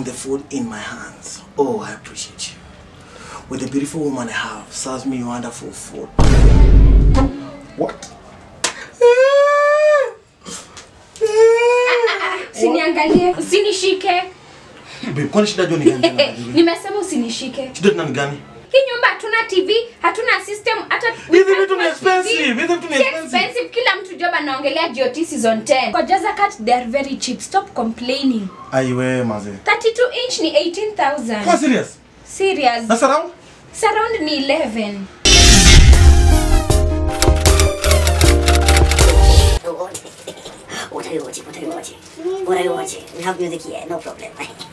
the food in my hands. Oh, I appreciate you. With the beautiful woman I have, serves me wonderful food. What? Usiniangalie, usinishike. Babe, kwani shida jua ni gani tena? Nimesema usinishike. Shida tena ni gani? Hii nyumba hatuna TV, hatuna system, hata Hizi vitu ni hatuna expensive, TV. hizi vitu ni Si expensive. expensive. Kila mtu job anaongelea GOT season 10. Kwa Jaza Cat they are very cheap. Stop complaining. Aiwe maze. 32 inch ni 18,000. Kwa serious? Serious. Na surround? Surround ni 11. おたよおち、おたよおち。おたよおち。We have music here, no problem.